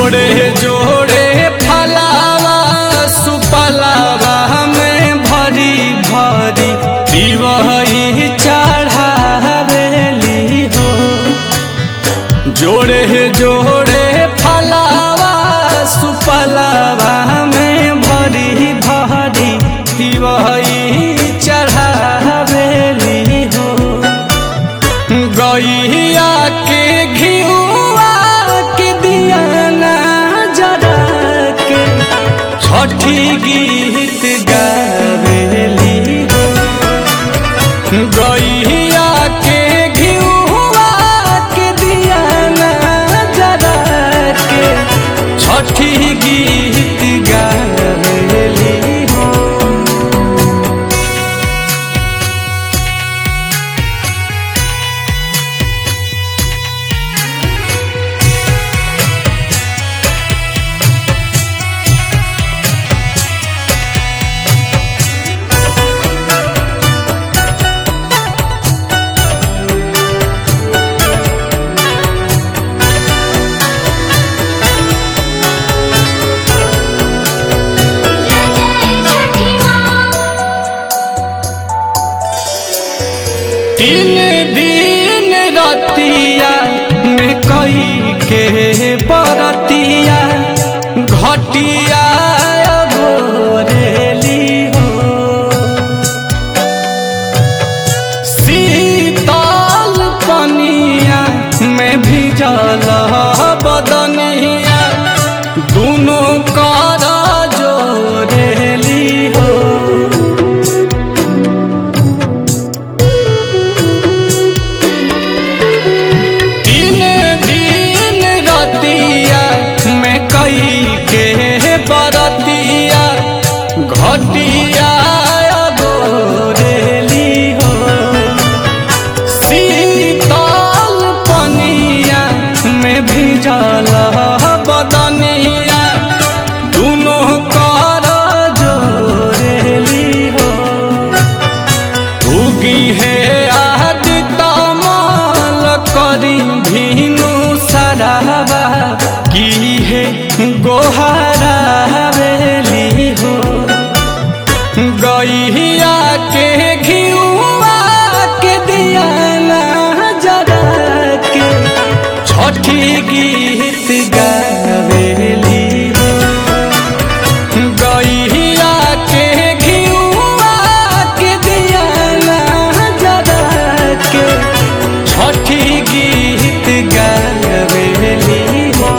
जोड़े जोड़े फलावा सुपलावा में भरी भरी दिवही चढ़ावेली हो जोड़े जोड़े फलावा सुपलावा में भरी भरी दिवही चढ़ावेली हो गैया के घिउआ के दियाना जरा के छठी गीत गावेली गैया के घिउआ के दियाना जरा के छठी गीत गावेली हो जय जय छठी माँ तीन दिन रतिया में कई के बरतिया घटिया गोरेली हो शीतल पनिया में भिजल बदनिया दोनों कर जोरेली हो तीन दिन रतिया में कई के बरतिया घटिया गोरेली हो शीतल पनिया में भिजल बदनिया दोनों कर जोरेली हो उगी है आदि तमाल करी भीनु सराबा की है गोहरा बेली हो गैया के घिउआ के दियाना जरा के छठी गीत गावेली हो गैया के घिउआ के दियाना जरा के छठी गीत गावेली हो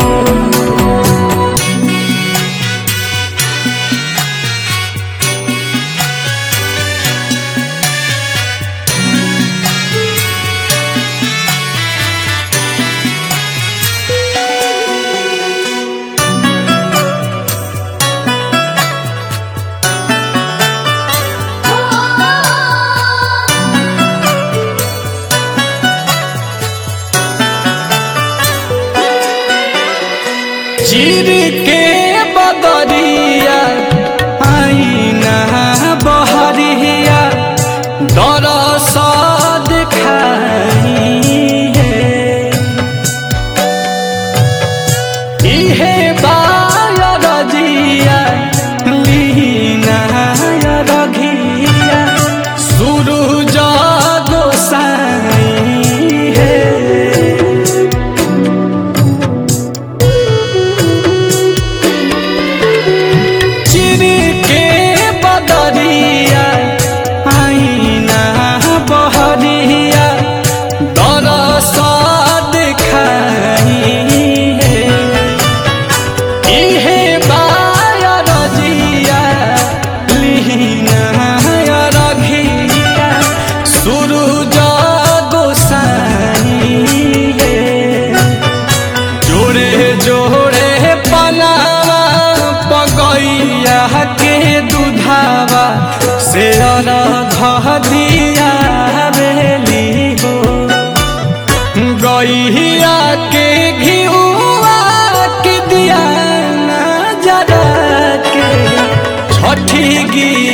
चीर के बदरिया आईना बहरिया दरस दिखाई है इहे बायरजिया लीना रघिया सूरज गोसाई है चिर के बदरिया आईना बहरिया दरस दिखाई है इहे बायरजिया लीना रघिया सूरज गोसाई है जोड़े जोड़े पनावा पगैया के दुधावा से दिया बेली हो गैया के घिउआ के दिया जरा के छठी गीत